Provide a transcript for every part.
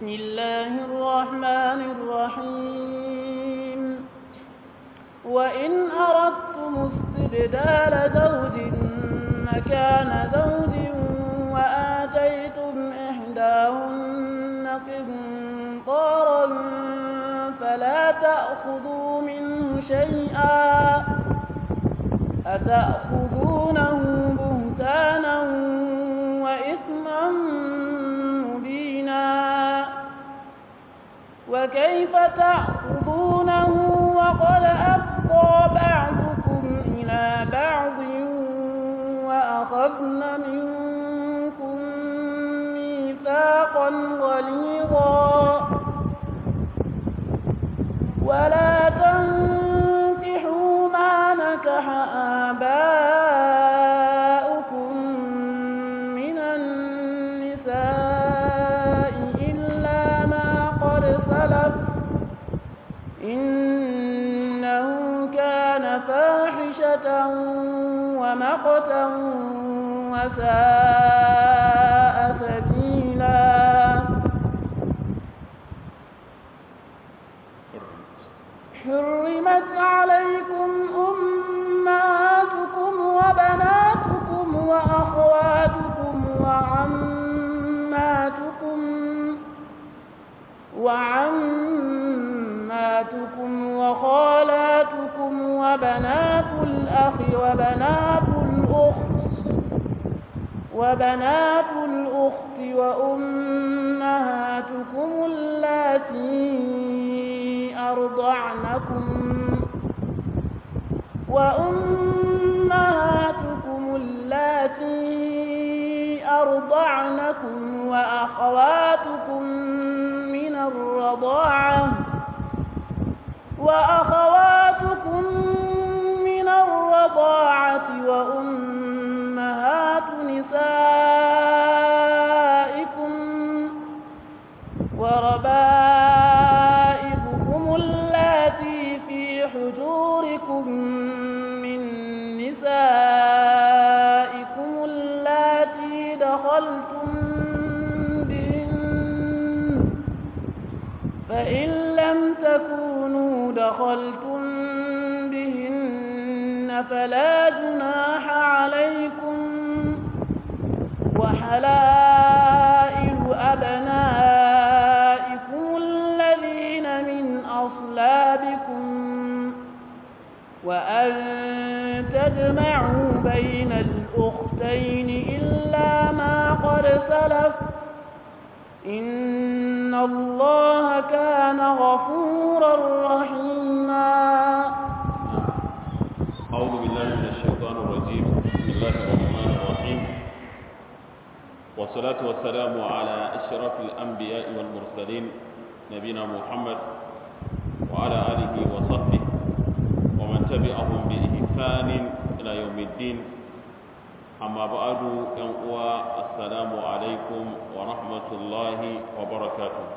بسم الله الرحمن الرحيم وإن أردتم استبدال زوج مكان زوج وآتيتم إحداهن قنطارا فلا تأخذوا منه شيئا أتأخذونه بهتانا وإثما مبينا وكيف تأخذونه وقد أفضى بعضكم إلى بعض وأخذن منكم ميثاقا غليظا ولا تنكحوا ما نكح آباؤكم من النساء إلا ما قد سلف إنه كان فاحشة ومقتا وساء سبيلا حرمت عليكم أمهاتكم وبناتكم وأخواتكم وعماتكم وعماتكم وخالاتكم وبنات الأخ وبنات الأخت وبنات الأخت وأمهاتكم اللاتي أرضعنكم وأمهاتكم اللاتي أرضعنكم وأخواتكم من الرضاعة وأخواتكم من الرضاعة وأمهات نسائكم وربائبكم اللاتي في حجوركم من نسائكم اللاتي دخلتم بهن فإن لم تكونوا دخلتم بهن فلا جناح عليكم وحلائل أبنائكم الذين من أصلابكم وأن تجمعوا بين الأختين إلا ما قد سلف إن الله كان غفورا رحيما أعوذ بالله من الشيطان الرجيم بسم الله الرحمن الرحيم والصلاة والسلام على أشرف الأنبياء والمرسلين نبينا محمد وعلى آله وصحبه ومن تبعهم بإحسان إلى يوم الدين أما بعد ينقوى السلام عليكم ورحمة الله وبركاته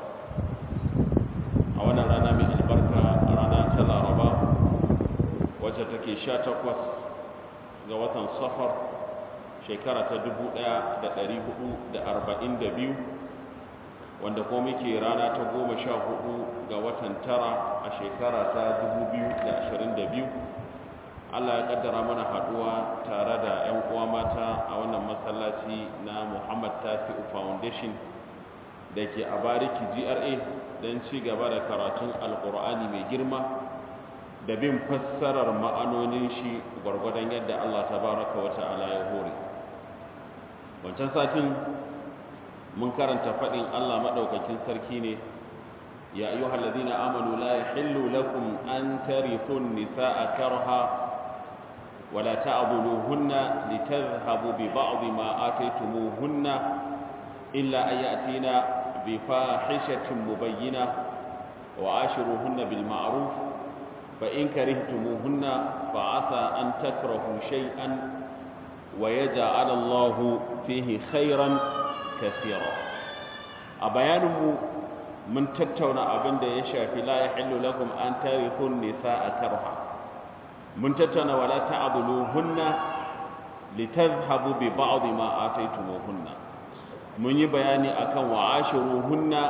أولا رانا من البركة رانا تلا ربا wacce take sha takwas ga watan safar shekara ta dubu ɗaya da ɗari hudu da arba'in da biyu wanda ko muke rana ta goma sha hudu ga watan tara a shekara ta dubu biyu da ashirin da biyu allah ya kaddara mana haɗuwa tare da 'yan uwa mata a wannan masallaci na muhammad tasi'u foundation da ke a bariki gra don ci gaba da karatun alkur'ani mai girma da bin fassarar ma'anonin shi gwargwadon yadda Allah tabaraka wa ta'ala ya hore wancan satin mun karanta faɗin Allah maɗaukakin sarki ne ya ayyuhal ladina amanu la yahillu lakum an tarithu an-nisaa karha wa la ta'dhuluhunna litadhhabu bi ba'd ma ataytumuhunna illa an ya'tina bi fahishatin mubayyinah wa ashiruhunna bil ma'ruf فإن كرهتموهن فعسى أن تكرهوا شيئا ويجعل الله فيه خيرا كثيرا أبيانه من تتونا أبن دا يشافي لا يحل لكم أن ترثوا النساء كرها من تتونا ولا تعضلوهن litazhabu bi ba'd ma ataytumuhunna mun yi bayani akan wa'ashiruhunna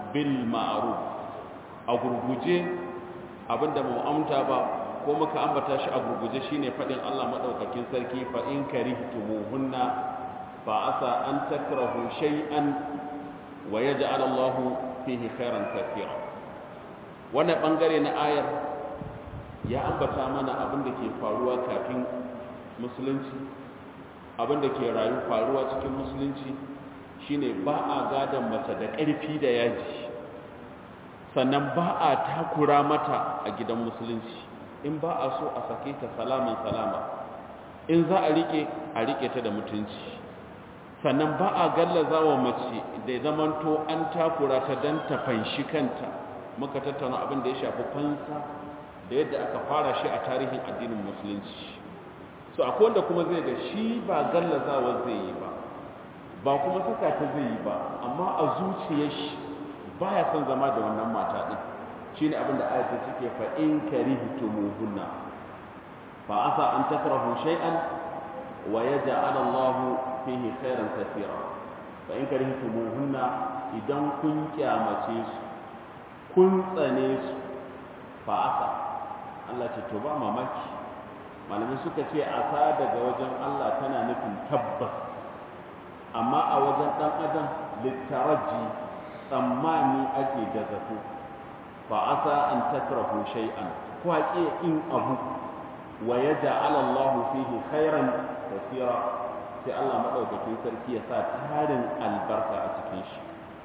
bil ma'ruf a gurguje abinda mu amta ba ko muka ambata shi a gurguje shine fadin Allah madaukakin sarki fa in karihtumuhunna fa asa an takrahu shay'an wa yaj'al Allahu fihi khairan kathira wannan bangare na ayar ya ambata mana abin da ke faruwa kafin musulunci abin da ke rayu faruwa cikin musulunci shine ba a gadon mace da ƙarfi da yaji sannan ba a takura mata a gidan musulunci in ba a so a sake ta salaman salama in za a rike a rike ta da mutunci sannan ba a gallaza wa mace da zamanto an takura ta don ta fanshi kanta muka tattauna abin da ya shafi fansa da yadda aka fara shi a tarihin addinin musulunci so akwai wanda kuma zai ga shi ba gallazawa zai yi ba ba kuma saka ta zai yi ba amma a zuciyar shi baya son zama da wannan mata din shine abin da ayatu take fa in karihtumuhunna fa asa an takrahu shay'an wa yaj'al Allahu fihi khairan kathira fa in karihtumuhunna idan kun kyamace su kun tsane su fa asa Allah ce to ba mamaki malamai suka ce asa daga wajen Allah tana nufin tabbas amma a wajen dan adam littaraji tsammani ake da zato fa asa an takrahu shay'an ko ake in abu wa yaj'al Allah fihi khairan kathira sai Allah madaukakin sarki ya sa tarin albarka a cikin shi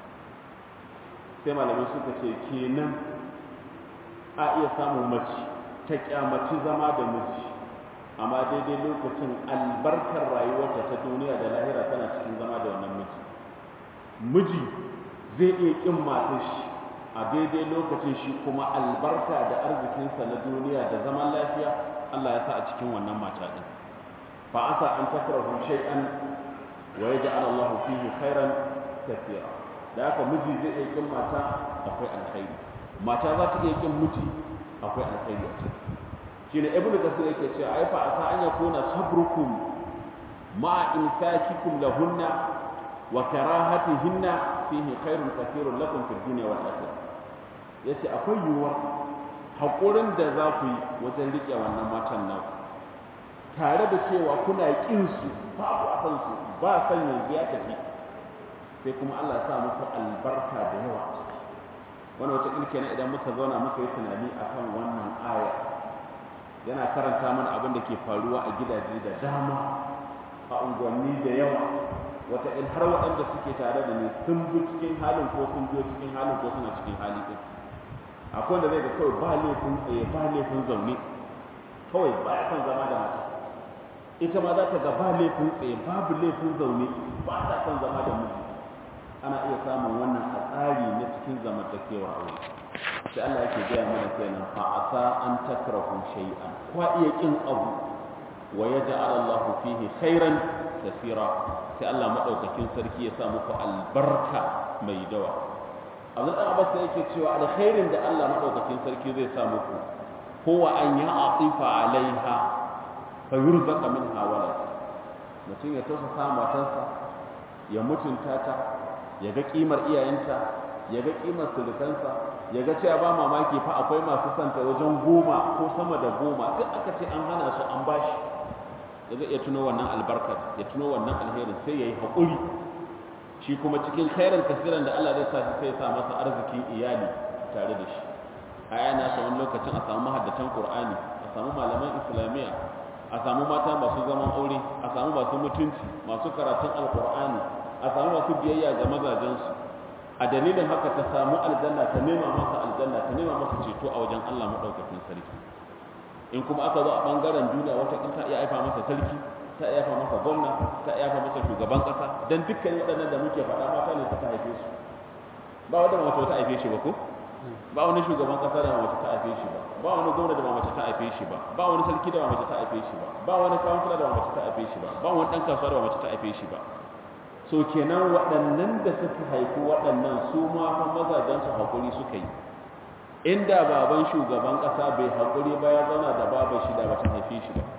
sai malamai suka ce kenan a iya samun mace ta kyamaci zama da miji amma daidai lokacin albarkar rayuwarta ta duniya da lahira tana cikin zama da wannan miji miji zai iya kin matar shi a daidai lokacin shi kuma albarka da arzikinsa na duniya da zaman lafiya Allah ya sa a cikin wannan mata din fa asa an takrahu shay'an wa yaj'al Allah fihi khairan kathira da haka miji zai iya kin mata akwai alkhairi mata za ta iya kin miji akwai alkhairi a ciki shine ibnu kasir yake cewa ai fa asa an yakuna sabrukum ma imsakikum lahunna wa karahatihinna fihi khairun kathirun lakum fid dunya wal akhirah yace akwai yiwuwar hakurin da za ku yi wajen rike wannan matan nan tare da cewa kuna kin su babu a san su ba san yanzu ya tafi sai kuma Allah ya sa muku albarka da yawa wannan wata ilke na idan muka zauna muka yi tunani akan wannan aya yana karanta mana abin da ke faruwa a gidaje da dama a unguwanni da yawa wata in har waɗanda suke tare da ni sun bi cikin halin ko sun biyo cikin halin ko suna cikin hali ɗin akwai wanda zai ga kawai ba laifin tsaye ba laifin zaune kawai ba ya son zama da mata ita ma za ta ga ba laifin tsaye babu laifin zaune ba ta son zama da miji ana iya samun wannan a tsari na cikin zamantakewa aure sai Allah yake gaya mana kenan fa asa an takrahu shay'an kwa iya kin abu wa yaj'al Allahu fihi khairan kaseera sai Allah madaukakin sarki ya sa muku albarka mai dawa Abdul Abbas sai yake cewa alkhairin da Allah madaukakin sarki zai sa muku huwa an ya'tifa alaiha fa yurzaqa minha walad mutum ya tausasa matarsa ya mutunta ta ya ga kimar iyayenta ya ga kimar sulukansa ya ga cewa ba mamaki fa akwai masu santa wajen goma ko sama da goma duk aka ce an hana su an bashi ya zai iya tuno wannan albarkar ya tuno wannan alherin sai ya yi haƙuri shi kuma cikin khairan kasiran da Allah zai sa shi sai ya sa masa arzikin iyali tare da shi a yana sa wani lokacin a samu mahaddatan Qur'ani a samu malaman Islamiyya a samu mata masu zaman aure a samu masu mutunci masu karatun alqur'ani a samu masu biyayya ga mazajensu a dalilin haka ta samu aljanna ta nema masa aljanna ta nema masa ceto a wajen Allah madaukakin sarki in kuma aka zo a bangaren duniya wata kin ta iya aifa masa sarki ta iya aifa masa gwamna ta iya aifa masa shugaban kasa dan dukkan waɗannan da muke faɗa mata ne suka haife su ba wanda mace ta haife shi ba ko ba wani shugaban kasa da mace ta haife shi ba ba wani gwamna da mace ta haife shi ba ba wani sarki da mace ta haife shi ba ba wani kansila da mace ta haife shi ba ba wani dan kasuwa da mace ta haife shi ba so kenan waɗannan da suka haifi waɗannan su ma fa mazajensu haƙuri suka yi inda baban shugaban ƙasa bai haƙuri ba ya zauna da baban shi da bata haife shi ba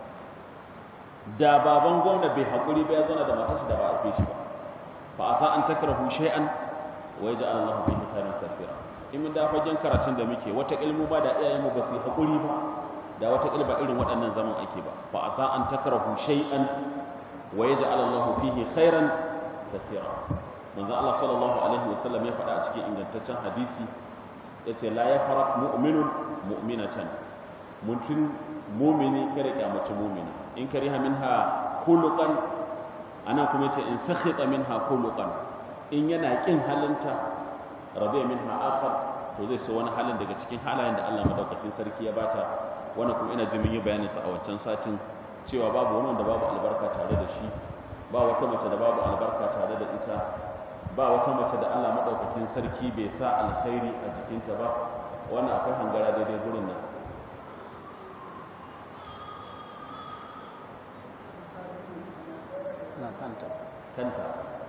da baban gwamna bai haƙuri ba ya zauna da matar shi da ba haife shi ba fa asa an takrahu shay'an wa yaj'al Allahu fihi khairan kathira in mun da fagen karatun da muke wata ilmu ba da iyayen mu ba su hakuri ba da wata ilba irin waɗannan zaman ake ba fa asa an takrahu shay'an wa yaj'al Allahu fihi khairan kathira manzo Allah sallallahu alaihi wasallam ya faɗa a cikin ingantaccen hadisi yace la yafraq mu'minun mu'minatan mutum mumini kada kyamaci mumini in kariha minha khuluqan ana kuma yace in sakhita minha khuluqan in yana kin halinta radiya minha akhar to zai so wani halin daga cikin halayen da Allah madaukakin sarki ya bata wannan kuma ina ji mun yi bayanin sa a wancan satin cewa babu wani wanda babu albarka tare da shi ba wata mace da babu albarka tare da ita ba wata mace da Allah madaukakin sarki bai sa alkhairi a jikinta ba wannan akwai hangara daidai gurin nan na kanta kanta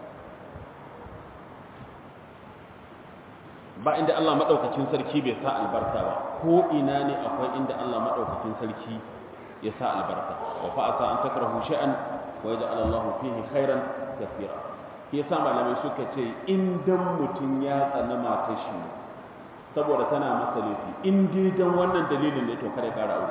ba inda Allah madaukakin sarki bai sa albarka ba ko ina ne akwai inda Allah madaukakin sarki ya sa albarka wa fa asa an takrahu shay'an wa yaj'al Allahu fihi khairan kathira shi yasa malamai suka ce in dan mutun ya tsana matar shi saboda tana masa laifi in dai dan wannan dalilin ne to kada kara aure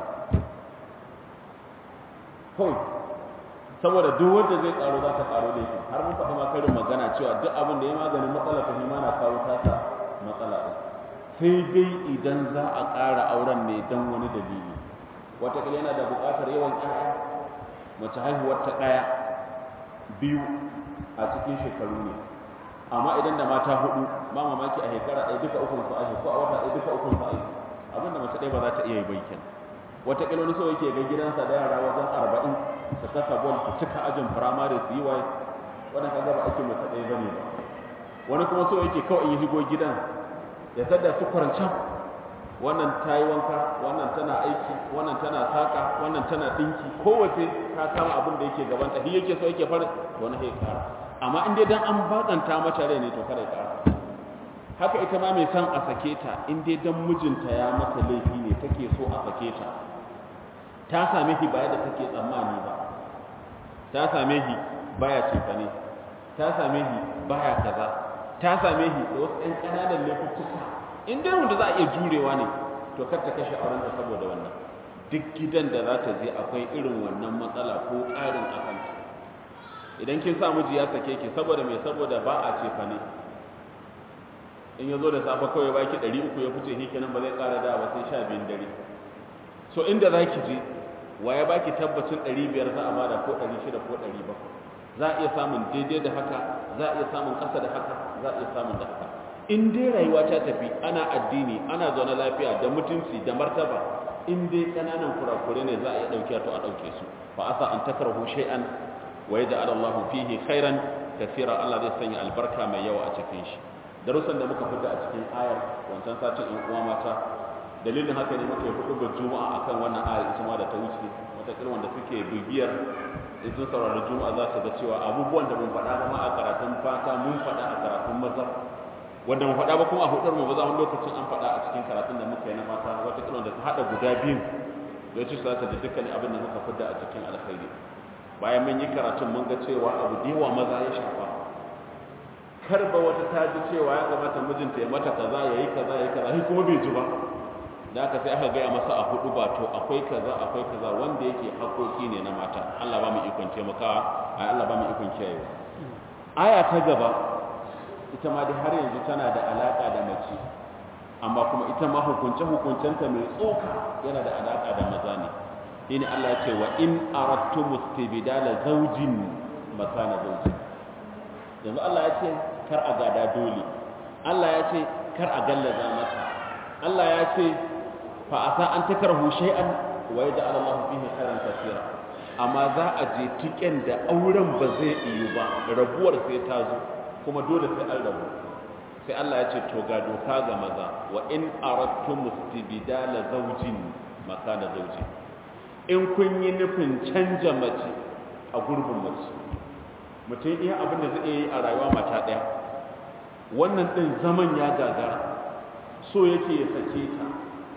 kawai saboda duk wanda zai karo za ta karo laifin har mun faɗi ma karin magana cewa duk abin da ya maganin matsala ta hima na kawo tasa matsala ɗin sai dai idan za a ƙara auren ne don wani dalili wataƙila yana da buƙatar yawan ƴaƴa mace haihuwar ta ɗaya biyu a cikin shekaru ne amma idan da mata hudu ba mamaki a shekara ɗaya duka ukun su aihu ko a wata ɗaya duka ukun su aihu abin da mace ɗaya ba za ta iya yi bai kenan wataƙila wani so yake ga gidansa da yara wajen arba'in su kasa bol su cika ajin firamare su yi waye wannan kaga ba ake mace ɗaya bane ba wani kuma so yake kawai in yi shigo gidan ya sadda su kwarancan wannan ta yi wanka wannan tana aiki wannan tana saƙa wannan tana ɗinki kowace ta kama abin da yake gabanta shi yake so yake fara wani sai ƙara amma in dai dan an bakanta mata rai ne to kada ya ƙara haka ita ma mai son a sake ta in dai dan mijinta ya mata laifi ne take so a sake ta ta same shi baya da take tsammani ba ta same shi baya cefane ta same shi baya kaza ta same shi da wasu 'yan ƙananan laifuffuka in dai wanda za a iya jurewa ne to kar ta kashe auren ta saboda wannan duk gidan da za ta je akwai irin wannan matsala ko ƙarin a kanta idan kin sa miji ya sake ki saboda mai saboda ba a cefane in ya zo da safe kawai baki ɗari uku ya fice shi kenan ba zai ƙara da ba sai sha biyun dare so inda za ki je wa ya baki tabbacin 500 za a bada ko 600 ko 700 za a iya samun daidai da haka za a iya samun ƙasa da haka za a iya samun da haka in dai rayuwa ta tafi ana addini ana zaune lafiya da mutunci da martaba in dai ƙananan kurakure ne za a iya ɗauke to a ɗauke su fa asa an takrahu shay'an wa yaj'al Allahu fihi khairan kathira Allah zai sanya albarka mai yawa a cikin shi darussan da muka fita a cikin ayar wancan satin in uwa mata dalilin haka ne muka yi hudu juma'a akan wannan ayar ita ma da ta wuce wataƙila wanda suke bibiyar in sun saurari juma'a za su ga cewa abubuwan da mun faɗa ba ma a karatun fata mun faɗa a karatun maza wanda mun faɗa ba kuma a hudar mu ba za mu lokacin an faɗa a cikin karatun da muka yi na mata wataƙila wanda ta haɗa guda biyu da ya ci su za ta ji dukkan abin da muka fidda a cikin alkhairi bayan mun yi karatun mun ga cewa abu da yawa maza ya shafa kar ba wata ta ji cewa ya kamata mijinta ya mata kaza ya yi kaza ya yi kaza kuma bai ji ba da aka sai aka gaya masa a hudu ba to akwai kaza akwai kaza wanda yake hakoki ne na mata Allah ba mu ikon taimakawa ai Allah ba mu ikon kiyayewa aya ta gaba ita ma dai har yanzu tana da alaka da mace amma kuma ita ma hukunce hukuncenta mai tsoka yana da alaka da maza ne shine Allah ya ce wa in aradtum istibdala zawjin makana zawjin yanzu Allah ya ce kar a gada dole Allah ya ce kar a gallaza mata Allah ya ce fa asa an takrahu shay'an wa yaj'al Allahu fihi khairan kaseera amma za a je tiken da auren ba zai iyo ba rabuwar sai ta zo kuma dole sai an rabu sai Allah ya ce to ga doka ga maza wa in aradtum istibdala zawjin makana zawjin in kun yi nufin canja mace a gurbin mace mutum iya abin da zai yi a rayuwa mata ɗaya wannan ɗin zaman ya gagara so yake ya sake ta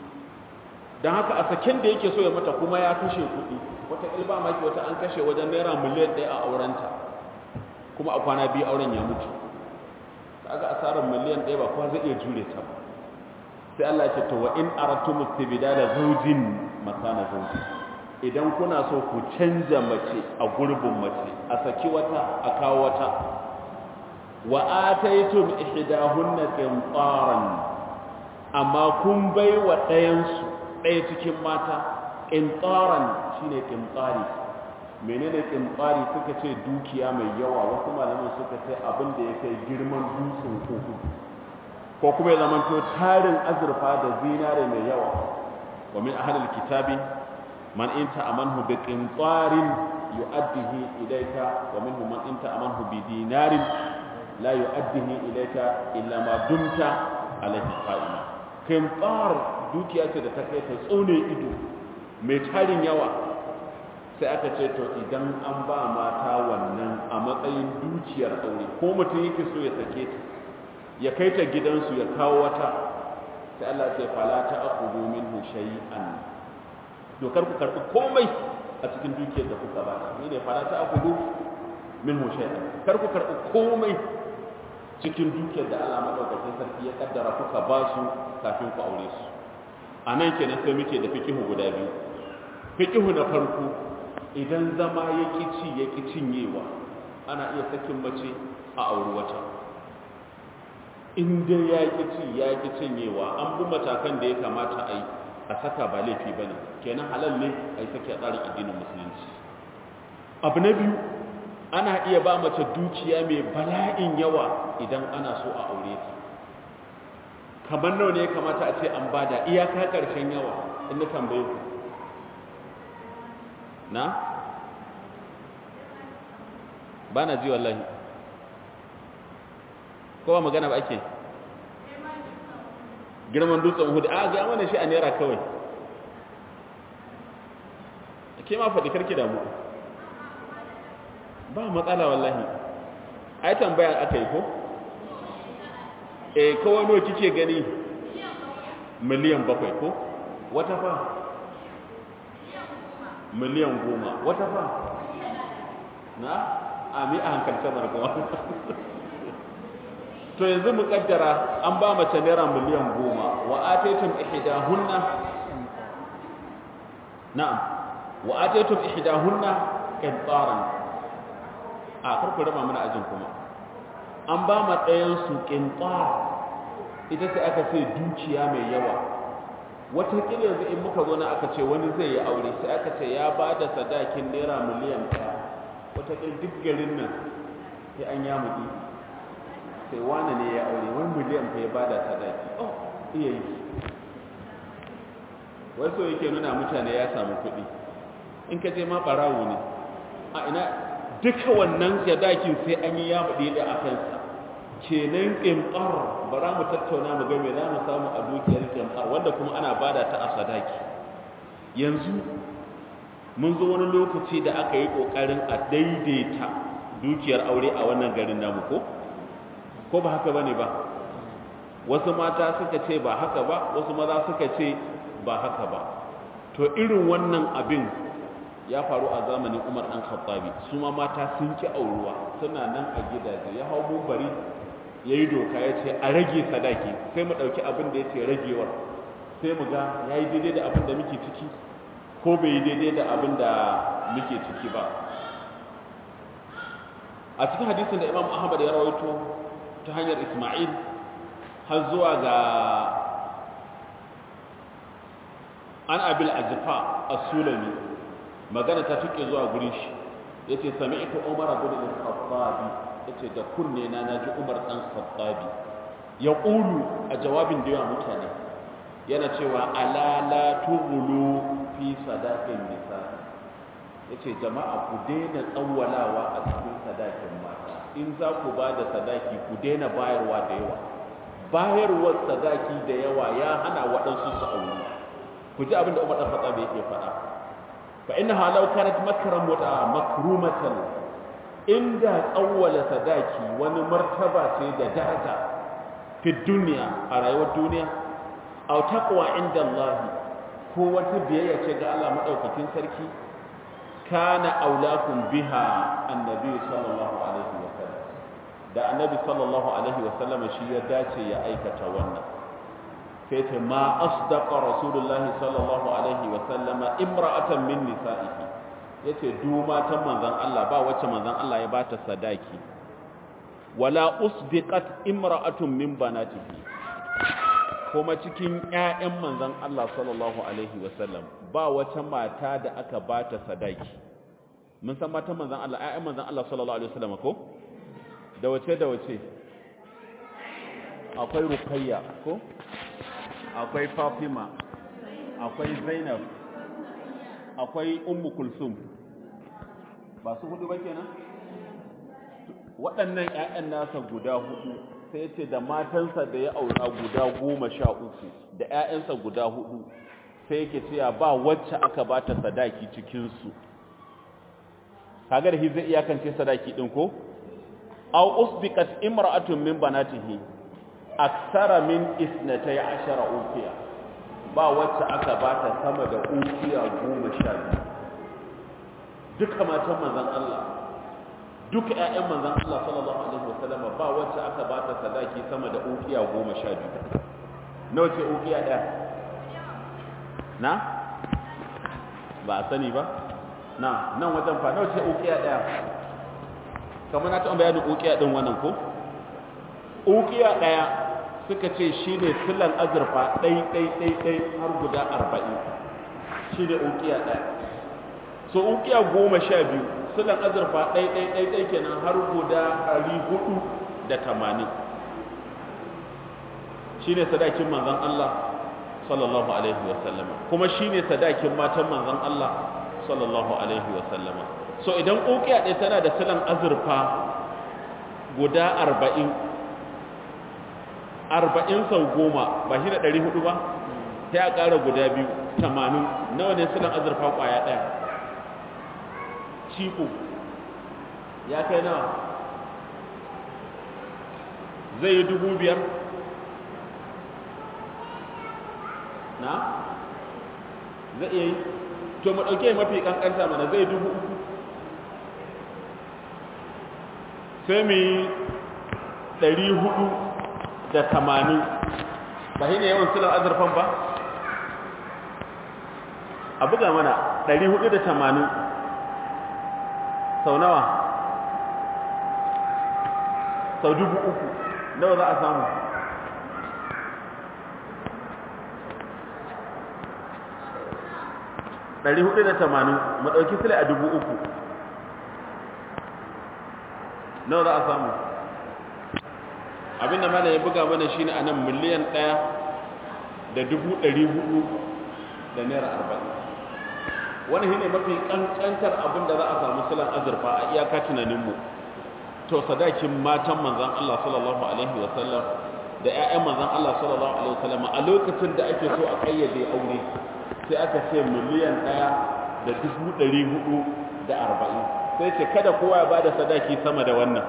don haka a saken da yake so ya mata kuma ya kashe kuɗi wata ilba maki wata an kashe wajen naira miliyan ɗaya a aurenta kuma a kwana biyu auren ya mutu kaga asarar miliyan ɗaya ba kowa zai iya jure ta ba sai Allah ya ce to wa in aratum istibdala zawjin makana zawjin idan kuna so ku canja mace a gurbin mace a saki wata a kawo wata wa ataytum ihdahunna qintaran amma kun bai wa ɗayan su ɗaya cikin mata qintaran shine qintari menene qintari suka ce dukiya mai yawa wasu malaman suka ce abin da ya kai girman dutsen koko ko kuma ya zamanto tarin azurfa da zinare mai yawa wa min ahlil kitabi man inta amanhu bi qintarin yu'addihi ilayka wa minhum man inta amanhu bi dinarin la yu'addihi ilayka illa ma dumta alayhi qa'ima qintar dukiya ce da ta kai ta tsone ido mai tarin yawa sai aka ce to idan an ba mata wannan a matsayin dukiyar aure ko mutum yake so ya sake ta ya kai ta gidansu ya kawo wata sai Allah ce fala ta aqudu minhu shay'an dokar ku karbi komai a cikin dukiyar da kuka ba ni ne fala ta aqudu minhu shay'an kar ku karbi komai cikin dukiyar da Allah madaukakin sarki ya kaddara kuka ba su kafin ku aure su anan kenan sai muke da fikihu guda biyu fikihu na farko idan zama ya ci ya cinyewa ana iya sakin mace a auri wata in dai ya ƙi ci ya ƙi cinyewa an bi matakan da ya kamata a yi a saka ba laifi ba ne kenan halal ne a yi sake a tsarin addinin musulunci abu na biyu ana iya ba mace dukiya mai bala'in yawa idan ana so a aure ta kamar nawa ne ya kamata a ce an bada iyaka ƙarshen yawa in na tambaye ku na ba na ji wallahi kowa magana ba ake girman dutsen hudu a ga mana shi a naira kawai ke ma faɗi karki damu ba matsala wallahi ai tambaya aka yi ko eh kawai nawa kike gani miliyan bakwai ko wata fa miliyan goma wata fa na ami a hankalta margawa to yanzu mu kaddara an ba mace naira miliyan goma wa ataytum ihdahunna na'am wa ataytum ihdahunna qintaran a farko raba mana ajin kuma an ba ma ɗayan su qintar ita sai aka ce dukiya mai yawa wata kila yanzu in muka zo na aka ce wani zai yi aure sai aka ce ya ba da sadakin naira miliyan ɗaya wata kila duk garin nan sai an yamuɗi sai wane ne ya aure wani miliyan fa ya bada sadaki oh iya yi wasu yake nuna mutane ya samu kuɗi in ka je ma ɓarawo ne a ina duka wannan sadakin sai an yi ya buɗe da a kansa kenan ƙimƙar bara mu tattauna mu ga me za mu samu a dukiyar ƙimƙar wanda kuma ana bada ta a sadaki yanzu mun zo wani lokaci da aka yi ƙoƙarin a daidaita dukiyar aure a wannan garin namu ko ko ba haka bane ba wasu mata suka ce ba haka ba wasu maza suka ce ba haka ba to irin wannan abin ya faru a zamanin Umar dan Khattabi su ma mata sun ki auruwa suna nan a gidaje ya hau bari yayi doka ya ce a rage sadaki sai mu dauki abin da yace ragewar sai mu ga yayi daidai da abin da muke ciki ko bai yi daidai da abin da muke ciki ba a cikin hadisin da Imam Ahmad ya rawaito ta hanyar Ismail har zuwa ga an abil ajfa as-sulami magana ta tuke zuwa gurin shi yace sami'tu Umar ibn al-Khattab yace da kunne na naji Umar dan Khattabi ya qulu a jawabin da yawa mutane yana cewa ala la tughlu fi sadaqin nisa yace jama'a ku daina tsawwalawa a cikin sadakin mata in za ku ba da sadaki ku daina bayarwa da yawa bayarwar sadaki da yawa ya hana waɗansu su aure ku ji abin da umar ɗan fatsa yake faɗa fa inna halau kanat makram wa makrumatan inda tsawwala sadaki wani martaba ce da daraja fi duniya a rayuwar duniya aw taqwa inda Allah ko wata biyayya ce ga Allah madaukakin sarki kana aulakum biha annabi sallallahu alaihi wa sallam da annabi sallallahu alaihi wasallam shi ya dace ya aikata wannan sai ce ma asdaqa rasulullah sallallahu alaihi wasallama imra'atan min nisa'ihi yace du matan manzon Allah ba wacce manzon Allah ya bata sadaki wala usdiqat imra'atun min banatihi kuma cikin ƴaƴan manzon Allah sallallahu alaihi wasallam ba wata mata da aka bata sadaki mun san matan manzon Allah ƴaƴan manzon Allah sallallahu alaihi wasallam ko da wace da wace akwai ruqayya ko akwai fatima akwai zainab akwai ummu kulsum ba su hudu ba kenan waɗannan ƴaƴan nasa guda hudu sai ce da matansa da ya aura guda goma sha uku da ƴaƴansa guda hudu sai yake cewa ba wacce aka bata sadaki cikinsu kaga da shi zai iyakance sadaki din ko aw usbiqat imra'atun min banatihi aksara min isnatay ashara ukiya ba wacce aka bata sama da ukiya goma sha biyu duka matan manzon Allah duka ƴaƴan manzon Allah sallallahu alaihi wasallam ba wacce aka bata sadaki sama da ukiya goma sha biyu nawa ce ukiya ɗaya na ba a sani ba na nan wajen fa nawa ce ukiya ɗaya kamar na taɓa bayanin ukiya ɗin wannan ko ukiya ɗaya suka ce shi ne silan azurfa ɗai ɗai ɗai ɗai har guda arba'in shi ne ukiya ɗaya so ukiya goma sha biyu silan azurfa ɗai ɗai ɗai ɗai kenan har guda ɗari hudu da tamanin shi ne sadakin manzan Allah sallallahu alaihi wasallama kuma shi ne sadakin matan manzan Allah sallallahu alaihi wasallama so idan ukiya ɗaya tana da silan azurfa guda arba'in arba'in sau goma ba shi da ɗari hudu ba sai a ƙara guda biyu tamanin nawa ne silan azurfa ƙwaya ɗaya ciko ya kai nawa zai yi dubu biyar na zai iya yi to mu ɗauke mafi ƙanƙanta mana zai dubu uku sai mu yi ɗari hudu da tamanin ba shi ne yawan silan azurfan ba a buga mana ɗari hudu da tamanin sau nawa sau dubu uku nawa za a samu ɗari hudu da tamanin mu ɗauki sile a dubu uku nawa za a samu abinda mana ya buga mana shine a nan miliyan ɗaya da dubu ɗari hudu da naira arba'in wani shine mafi ƙanƙantar abin da za a samu silan azurfa a iyaka tunaninmu to sadakin matan manzan Allah sallallahu alaihi wasallam da 'ya'yan manzan Allah sallallahu alaihi wasallam a lokacin da ake so a ƙayyade aure sai aka ce miliyan ɗaya da dubu ɗari hudu da arba'in sai ce kada kowa ya ba da sadaki sama da wannan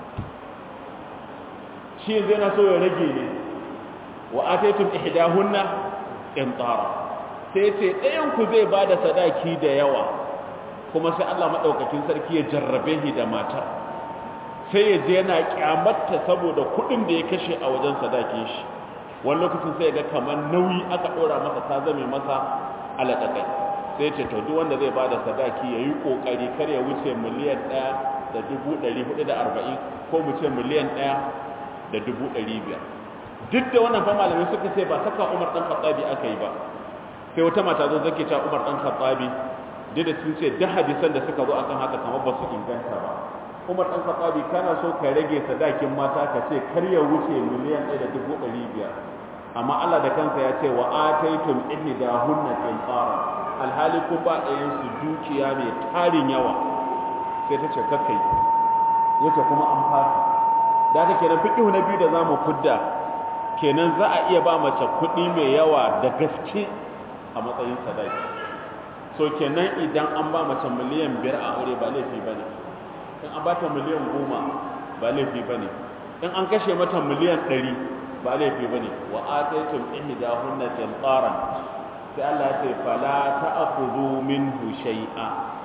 shi zai na so ya rage ne wa ataitum ihdahunna qintara sai ce ɗayan ku zai ba da sadaki da yawa kuma sai Allah madaukakin sarki ya jarrabe shi da matar sai ya je yana kyamatta saboda kuɗin da ya kashe a wajen sadakin shi wani lokacin sai ga kamar nauyi aka ɗora masa ta zame masa alaƙaƙai sai ce to duk wanda zai ba da sadaki ya yi ƙoƙari kar ya wuce miliyan ɗaya da dubu ɗari hudu da arba'in ko mu ce miliyan ɗaya da dubu ɗari biyar duk da wannan fa malamai suka ce ba saka umar ɗan khattabi aka yi ba sai wata mata zo zake cewa umar ɗan khattabi duk da sun ce duk hadisan da suka zo akan haka kamar ba su inganta ba umar ɗan khattabi kana so ka rage sadakin mata ka ce kar ya wuce miliyan ɗaya da dubu ɗari biyar amma Allah da kansa ya ce wa ataitum ihdahunna qintara alhali kun ba ɗayan su dukiya mai tarin yawa sai ta ce kakkai yace kuma an fasa da haka kenan fiqhu na biyu da zamu fudda kenan za a iya ba mace kuɗi mai yawa da gaske a matsayin sadaki so kenan idan an ba mace miliyan biyar a aure ba laifi bane in an ba ta miliyan goma ba laifi bane in an kashe mata miliyan ɗari ba laifi ba ne wa ataitum ihdahunna qintaran sai Allah ya ce fala ta'khudhu minhu shay'a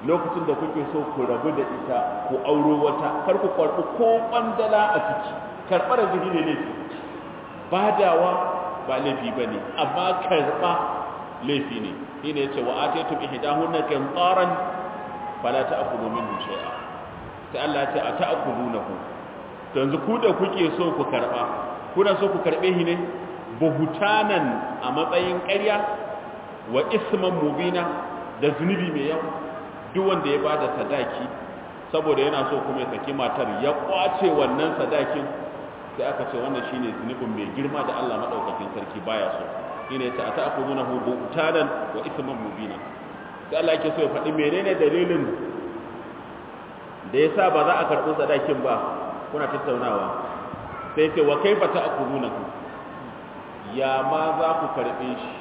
lokacin da kuke so ku rabu da ita ku auro wata kar ku karɓi ko ɓandala a ciki karɓar zini ne laifi badawa ba laifi ba ne amma karɓa laifi ne shi ne ce wa ataitum ihdahunna qintaran fala ta'kulu minhu shay'a sai Allah ya ce a ta'kulunahu to yanzu ku da kuke so ku karɓa kuna so ku karɓe shi ne buhutanan a matsayin ƙarya wa isman mubina da zunubi mai yawa duk wanda ya bada sadaki saboda yana so kuma ya saki matar ya kwace wannan sadakin sai aka ce wannan shine zunubin mai girma da Allah madaukakin sarki baya so shine yace ata'khudunahu buhtanan wa isman mubina sai Allah yake so ya faɗi menene dalilin da yasa ba za a karɓi sadakin ba kuna tattaunawa sai ce wa kaifa ta'khudunahu ya ma za ku karɓe shi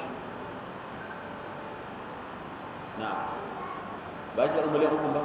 na ba shi miliyan uku ba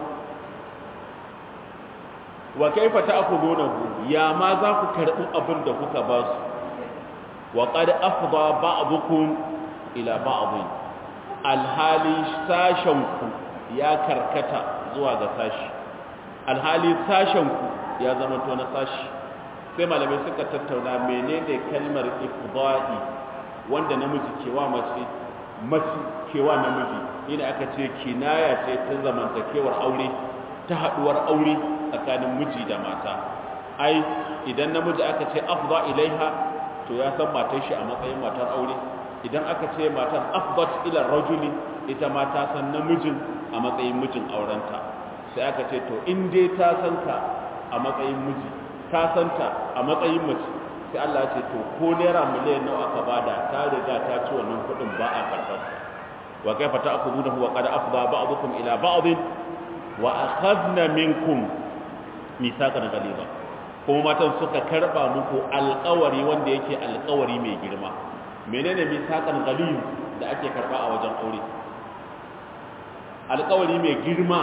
wa kaifa ta'khudunahu ya ma za ku karɓi abin da kuka ba su wa qad afdha ba'dukum ila ba'd alhali sashen ku ya karkata zuwa ga sashi alhali sashen ku ya zama to na sashi sai malamai suka tattauna menene kalmar ifda'i wanda namiji kewa mace mace kewa namiji ina aka ce kinaya ce ta zamantakewar aure ta haduwar aure tsakanin miji da mata ai idan namiji aka ce afda ilaiha to ya san matar shi a matsayin matar aure idan aka ce matar afdat ila rajuli ita ma ta san namijin a matsayin mijin aurenta sai aka ce to in dai ta san ka a matsayin miji ta san ta a matsayin mace sai Allah ya ce to ko naira miliyan nawa aka bada ta riga ta ci wannan kuɗin ba a karɓar wa kaifa ta'khudhunahu wa qad afdha ba'dukum ila ba'd wa akhadna minkum mithaqan ghaliza kuma matan suka karba muku alƙawari wanda yake alƙawari mai girma menene mithaqan ghaliz da ake karba a wajen aure alƙawari mai girma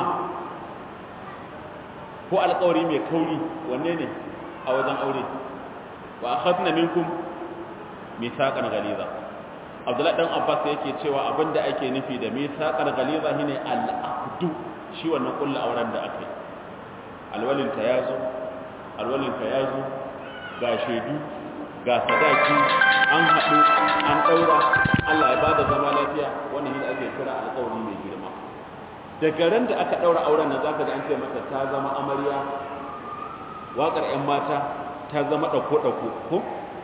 ko alƙawari mai kauri wanne ne a wajen aure wa akhadna minkum mithaqan ghaliza Abdullah dan Abbas yake cewa abinda ake nufi da mithaqan ghaliza shine al-aqdu shi wannan kullu auren da aka yi alwalin ta yazo alwalin ta yazo ga shedu ga sadaki an haɗu an ɗaura Allah ya bada zama lafiya wannan shi ake kira alƙawari mai girma daga ran da aka ɗaura auren nan zaka ga an ce mata ta zama amarya waƙar 'yan mata ta zama ɗauko-ɗauko ko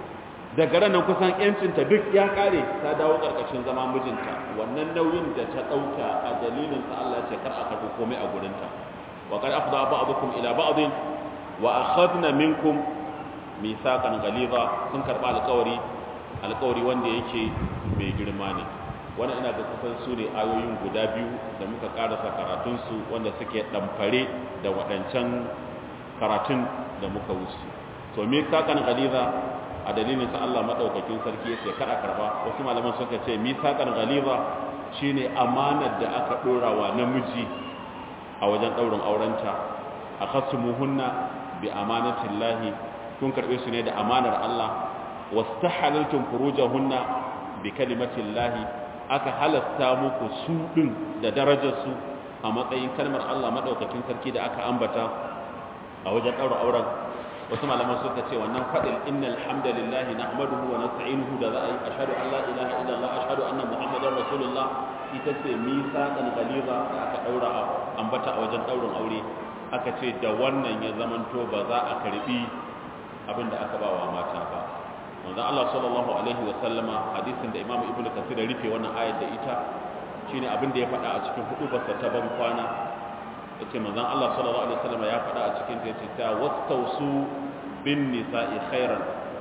daga ran nan kusan 'yancinta duk ya ƙare ta dawo ƙarƙashin zama mijinta wannan nauyin da ta ɗauka a dalilin sa Allah ce kar a karɓi komai a gurinta wa qad afdha ba'dukum ila ba'din wa akhadna minkum mithaqan ghaliza sun karɓa alƙawari alƙawari wanda yake mai girma ne wannan ina ga kusan su ne ayoyin guda biyu da muka karasa karatunsu wanda suke ɗamfare da waɗancan karatun da muka wuce to me sakan galiza a dalilin sa Allah madaukakin sarki yace kada karba wasu malaman suka ce mi sakan galiza shine amanar da aka dora wa namiji a wajen daurin aurenta akhasumuhunna bi amanatillahi kun karbe su ne da amanar Allah wastahalaltum furujahunna bi kalimatillahi aka halasta muku su din da darajar su a matsayin kalmar Allah madaukakin sarki da aka ambata a wajen ɗaura auren wasu malaman suka ce wannan faɗin innal hamdalillahi nahmaduhu wa nasta'inuhu da za a yi ashhadu an la ilaha illallah ashhadu anna muhammadar rasulullah ita ce misaqan ghaliza da aka ɗaura ambata a wajen ɗaurin aure aka ce da wannan ya zamanto ba za a karbi abin da aka ba wa mata ba manzon Allah sallallahu alaihi wa sallama hadisin da Imam Ibn Kathir ya rufe wannan ayar da ita shine abin da ya faɗa a cikin hudubarsa ta ban kwana yace manzon Allah sallallahu alaihi wasallam ya faɗa a cikin ta yace ta wastausu bin nisa'i khairan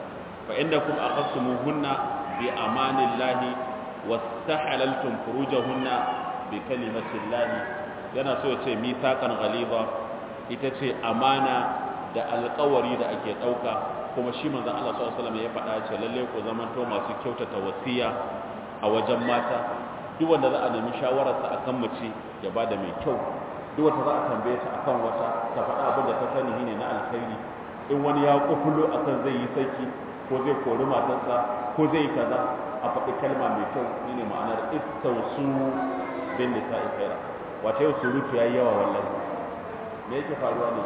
fa innakum akhasumuhunna bi amanillahi wastahalaltum furujahunna bi kalimatillahi yana so yace mithaqan ghaliza ita ce amana da alƙawari da ake ɗauka kuma shi manzon Allah sallallahu alaihi wasallam ya faɗa ce lalle ku zamanto masu kyautata wasiya a wajen mata duk wanda za a nemi shawararsa akan mace ya bada mai kyau duk wata za a tambaye ta akan wata ta faɗa abin da ta sani shine na alkhairi in wani ya kufulo akan zai yi saki ko zai kori matarsa ko zai yi kaza a faɗi kalma mai kyau shine ma'anar istausu bin nisa'i khaira wata yau surutu ya yi yawa wallahi me yake faruwa ne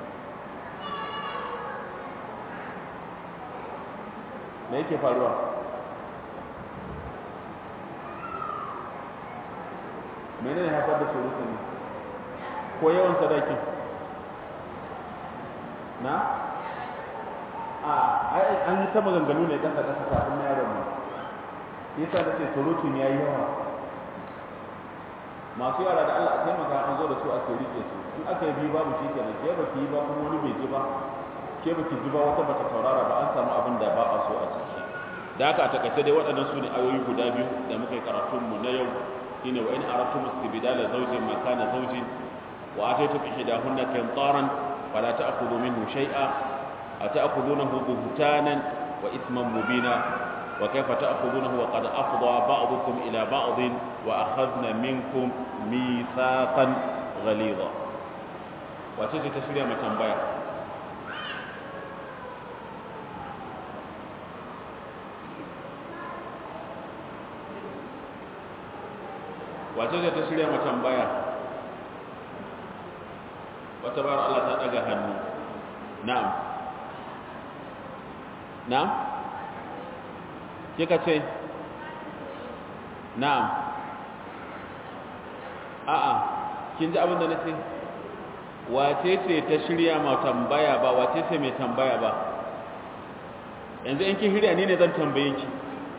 me yake faruwa mene ne haifar da surutu ne ko yawan sadaki na a an yi ta maganganu ne kasa kasa kafin na yaron mu yasa da ce surutun ya yi yawa masu yara da Allah a taimaka an zo da su ake rike su in aka yi biyu babu shi kenan ke baki yi ba kuma wani bai ji ba ke baki ji ba wata bata saurara ba an samu abin da ba a so a ciki da haka a takaice dai waɗannan su ne ayoyi guda biyu da muka yi karatun mu na yau shine wa in aratu mustibdala zawjin makana zawjin wa ataytum ihdahunna qintaran fala ta'khudhu minhu shay'a ata'khudhunahu buhtanan wa ithman mubina وكيف تأخذونه وقد أفضى بعضكم إلى بعض وأخذنا منكم ميثاقا غليظا وتجي تشريع ما تنبيع وتجي تشريع ما تنبيع وتبارك الله تدقى هنو نعم نعم kika ce na'am a'a kin ji abin da nace wace ce ta shirya ma tambaya ba wace ce mai tambaya ba yanzu in kin shirya ni ne zan tambaye ki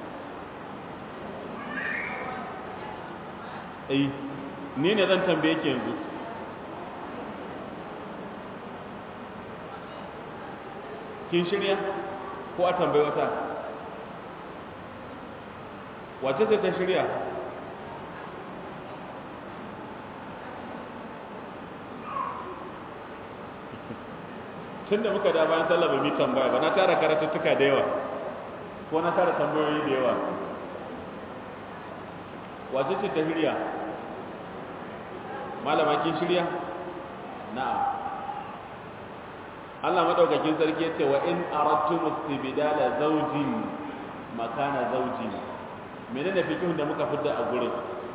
eh ni ne zan tambaye ki yanzu kin shirya ko a tambayi wata wace ce ta shirya tun da muka da bayan sallah ba mi tambaya ba na tara karatuttuka da yawa ko na tara tambayoyi da yawa wace ce ta shirya malama kin shirya na'am Allah madaukakin sarki ya ce wa in aradtum istibdala zawjin makana zawjin menene fikihun da muka fidda a gurin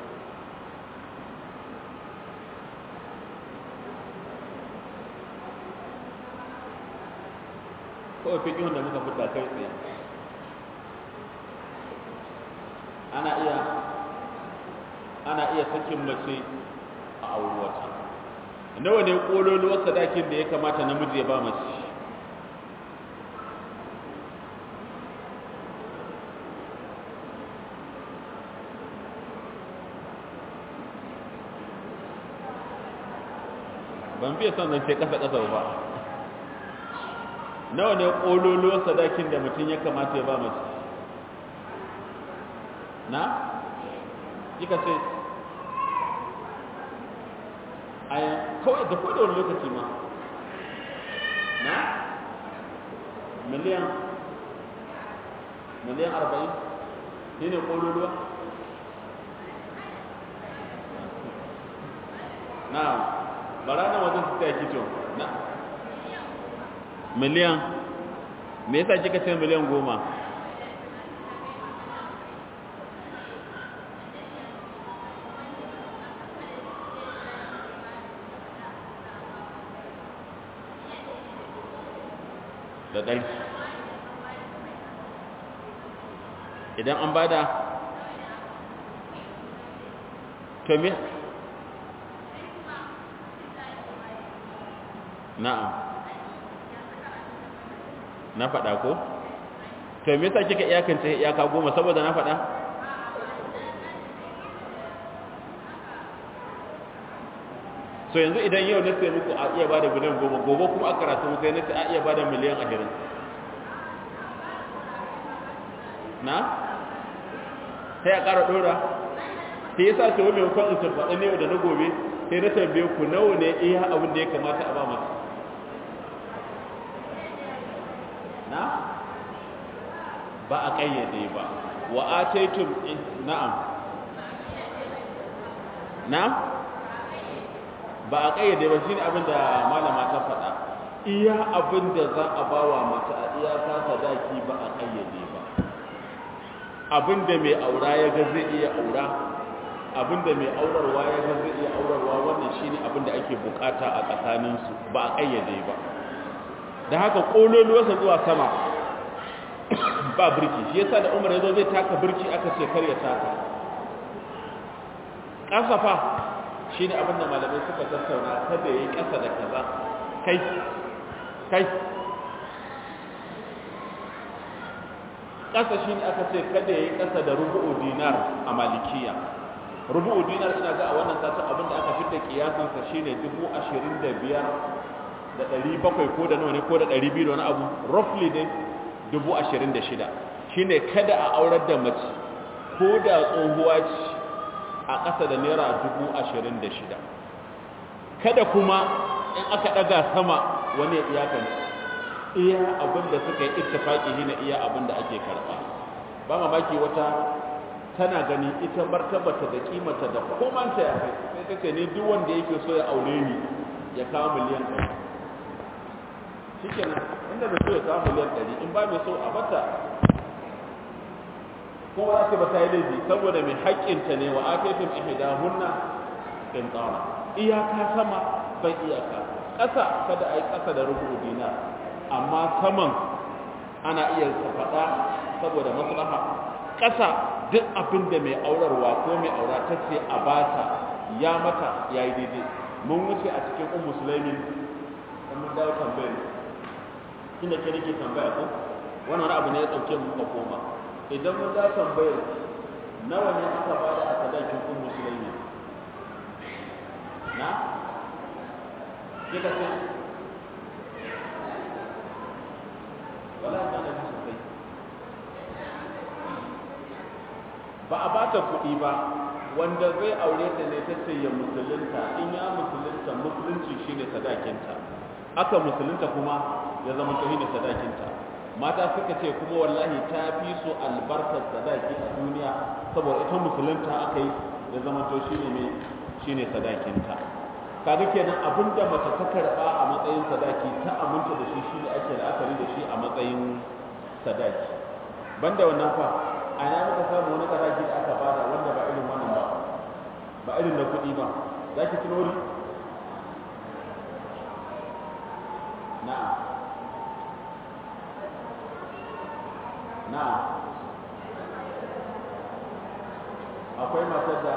kawai fikihun da muka fidda kai tsaye ana iya ana iya sakin mace a auri wata nawa ne kololuwar sadakin da ya kamata namiji ya ba mace ban fiye son zance ƙasa-ƙasa ba nawa ne ƙololuwar sadakin da mutum ya kamata ya ba mace na? kika ce a kawai da kawai da wani lokaci ma na? miliyan miliyan arba'in shi ne ƙololuwa? na bara na wajen su taya kito na miliyan me yasa kika ce miliyan goma da ɗari idan an bada to me na'am na faɗa ko to me yasa kika iyakance iyaka goma saboda na faɗa so yanzu idan yau na sai muku a iya bada miliyan goma gobe kuma a karatu sai na ce a iya bada miliyan ashirin na sai a ƙara ɗora sai yasa ce wani maimakon in tabbaɗa ne da na gobe sai na tambaye ku nawa ne iya abin da ya kamata a ba masu na ba a ƙayyade ba wa ataitum na'am na ba a ƙayyade ba shine abin da malama ta faɗa iya abin da za a ba wa mace a iyaka sadaki ba a ƙayyade ba abin da mai aura ya ga zai iya aura abinda mai aurarwa ya ga zai iya aurarwa wannan shine abinda ake bukata a tsakaninsu ba a kayyade ba da haka kololuwarsa zuwa sama ba birki shi yasa da umar yazo zai taka birki aka ce kar ya taka kasafa shine abinda malamai suka tattauna kada yayi kasa da kaza kai kai kasa shine aka ce kada yayi kasa da rubu'u dinar a malikiya rubu'u dinar ina ga a wannan satin abinda aka fitta kiyasan sa shine 25 da 700 ko da nawa ne ko da 200 da wani abu roughly dai 26 shine kada a aurar da mace ko da tsohuwa ce a ƙasa da naira 26 kada kuma in aka daga sama wani ya iyakance iya abinda suka yi ittifaki hina iya abinda ake karba ba mamaki wata tana gani ita martabata da kimata da komanta ya kai sai ta ce ni duk wanda yake so ya aure ni ya kawo miliyan ɗari shikenan inda mai so ya kawo miliyan ɗari in ba mai so a bata kuma ake ba ta yi laifi saboda mai haƙƙinta ne wa afefin ihidahunna in tsara iyaka sama bai iyaka ƙasa kada a yi ƙasa da rubu dinar amma saman ana iya faɗa saboda maslaha ƙasa duk abin da mai aurarwa ko mai aura ta ce a bata ya mata ya yi daidai mun wuce a cikin un musulmin da mun dawo tambayar inda ke nake tambaya ko wannan wani abu ne ya ɗauke mu ka koma idan mun dawo tambayar nawa ne aka bada a sadakin un musulmi na kika ce wala ta da sosai ba a bata kuɗi ba wanda zai aure ta ne ta ce ya musulunta in ya musulunta musulunci shine sadakinta aka musulunta kuma ya zama to shine sadakinta mata suka ce kuma wallahi ta fi so albarkar sadaki a duniya saboda ita musulunta aka yi ya zama to shine ne shine sadakinta kaga kenan abinda mace ta karba a matsayin sadaki ta aminta da shi shine ake la'akari da shi a matsayin sadaki banda wannan fa a ina muka samu wani sadaki da aka bada wanda ba irin wannan ba ba irin na kuɗi ba za ki tunori na'am na'am akwai matar da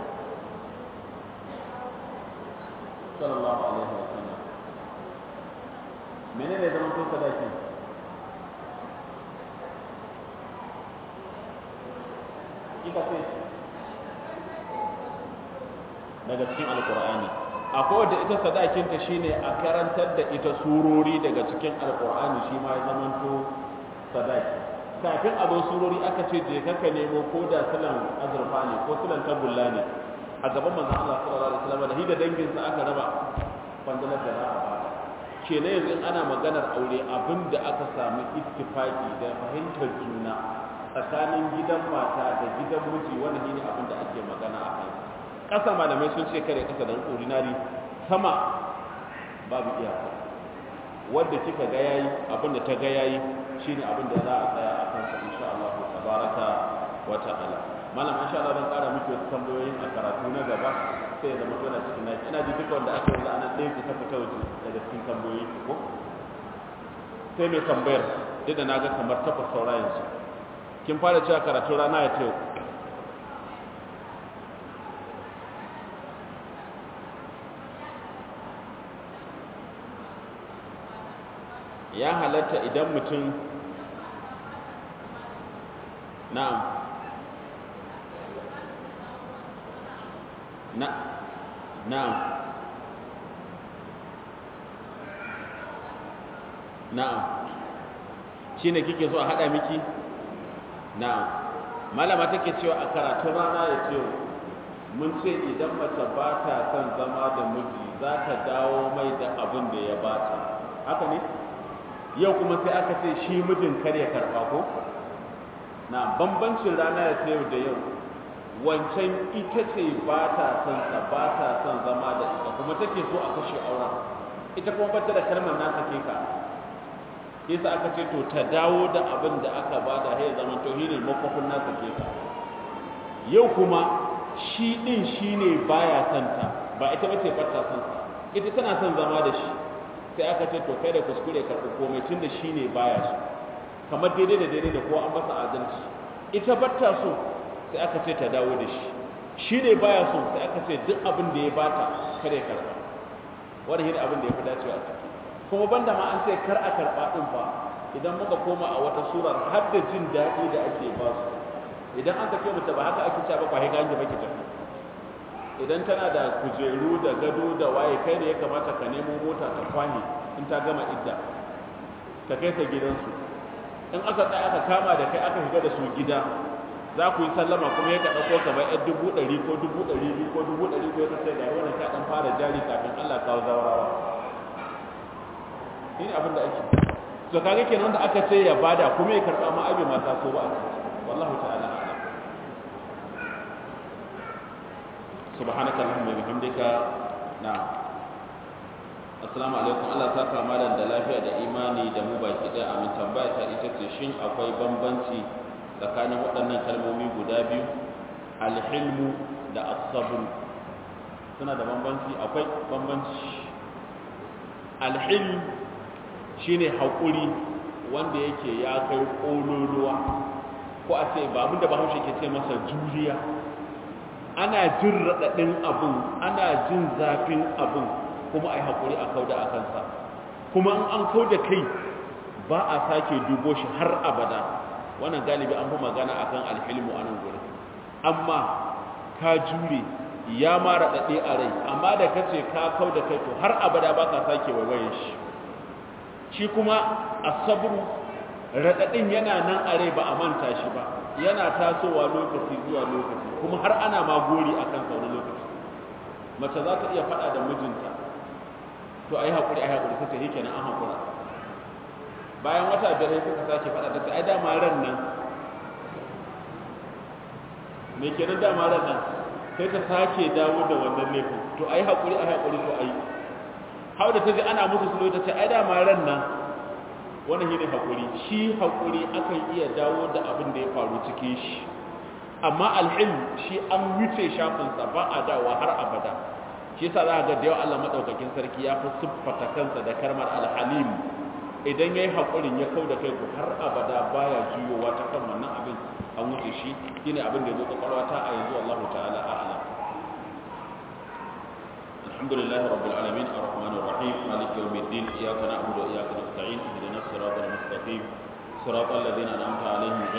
sallallahu alaihi wa sallam menene zaman to sadaki kika ce daga cikin alkur'ani akwai wadda ita sadakinta shine a karantar da ita surori daga cikin alkur'ani shi ma ya zamanto sadaki kafin a zo surori aka ce je ka nemo ko da silan azurfa ne ko silan tagulla ne a gaban manzon Allah sallallahu alaihi wasallam da hida danginsa aka raba kwandalar da za a bada kenan yanzu in ana maganar aure abinda aka samu ittifaki da fahimtar juna tsakanin gidan mata da gidan miji wanda shine abin da ake magana a kai ƙasa malamai sun ce kare ƙasa da ordinary sama babu iyaka wanda kika ga yayi abin da ta ga yayi shine abin da za a tsaya a kansa insha Allah tabaraka wa ta'ala malam insha Allah zan ƙara miki wasu tambayoyin a karatu na gaba sai ya zama tona cikin naki ina ji duka wanda aka yi ana ɗaya ku ta fita waje daga cikin tambayoyi ko sai mai tambayar duk da na ga kamar takwas saura yanzu kin fara cewa karatu rana ya ce ya halatta idan mutum na'am na na'am na'am shine kike so a hada miki na'am malama take cewa a karatun rana ya ce mun ce idan mace ba ta son zama da miji za ta dawo mai da abin da ya bata haka ne yau kuma sai aka ce shi mijin kar ya karba ko na bambancin rana ya ce da yau wancan ita ce ba ta son sa ba ta son zama da ita kuma take so a kashe auren ita kuma bata da kalmar na sake ka yasa aka ce to ta dawo da abin da aka bada ya zama to shine makofin na sake ka yau kuma shi din shine baya santa ba ita bace bata son sa ita tana son zama da shi sai aka ce to kai da kuskure karɓi komai tunda shine baya so kamar daidai da daidai da kowa an masa adalci ita bata so sai aka ce ta dawo da shi shi ne baya so sai aka ce duk abin da ya bata kare karɓa wanda shi abin da ya fi dacewa a ciki kuma banda ma an ce kar a karɓa ɗin fa idan muka koma a wata surar har da jin daɗi da ake ba su idan an sake mace ba haka ake cewa ba kwahe gange ba ki tafi idan tana da kujeru da gado da waye kai da ya kamata ka nemo mota ta kwanye in ta gama idda ka kai ta gidansu in aka tsaya aka kama da kai aka shiga da su gida za ku yi sallama kuma ya ka ɗauko kamar yan dubu ɗari ko dubu ɗari biyu ko dubu ɗari ko ya ce ga wannan ka ɗan fara jari kafin Allah kawo zawarawa shi ne abin da ake to kaga kenan da aka ce ya bada kuma ya karɓa ma abin mata so ba a ciki wallahu ta'ala a'lam subhanaka allahumma wa bihamdika na'am assalamu alaikum Allah saka malam da lafiya da imani da mu baki ɗaya amin tambaya ta ita ce shin akwai bambanci tsakanin waɗannan kalmomi guda biyu alhilmu da asabru suna da bambanci akwai bambanci alhilm shine haƙuri wanda yake ya kai ƙololuwa ko a ce ba da bahaushe ke ce masa juriya ana jin raɗaɗin abin ana jin zafin abin kuma a yi haƙuri a kauda a kansa kuma in an kauda kai ba a sake dubo shi har abada wannan galibi an fi magana akan alhilmu a nan gurin amma ka jure ya ma raɗaɗe a rai amma da ka ce ka kau da kai to har abada ba ka sake waiwayen shi shi kuma asabru raɗaɗin yana nan a rai ba a manta shi ba yana tasowa lokaci zuwa lokaci kuma har ana ma gori a kan wani lokaci mace za ta iya faɗa da mijinta to a yi haƙuri a yi haƙuri ta ce shi kenan an haƙura bayan wata biyar suka sake faɗa ta ce ai dama ran nan me kenan dama ran nan sai ta sake dawo da wannan laifin to ai haƙuri ai haƙuri to ai hau da ta ji ana musu sulo ta ce ai dama ran nan wannan shine haƙuri shi haƙuri akan iya dawo da abin da ya faru cikin shi amma alhilm shi an wuce shafinsa ba a dawowa har abada shi yasa za ga da yawa Allah madaukakin sarki ya fi siffata kansa da karmar alhalim idan yayi haƙurin ya kau da kai ku har abada baya juyowa ta kan wannan abin an wuce shi shine abin da ya zo kwakwalwa ta a yanzu Allah ta'ala a'lam alhamdulillahi rabbil alamin arrahmanir rahim maliki yawmiddin iyyaka na'budu wa iyyaka nasta'in ihdinas siratal mustaqim siratal ladzina an'amta alaihim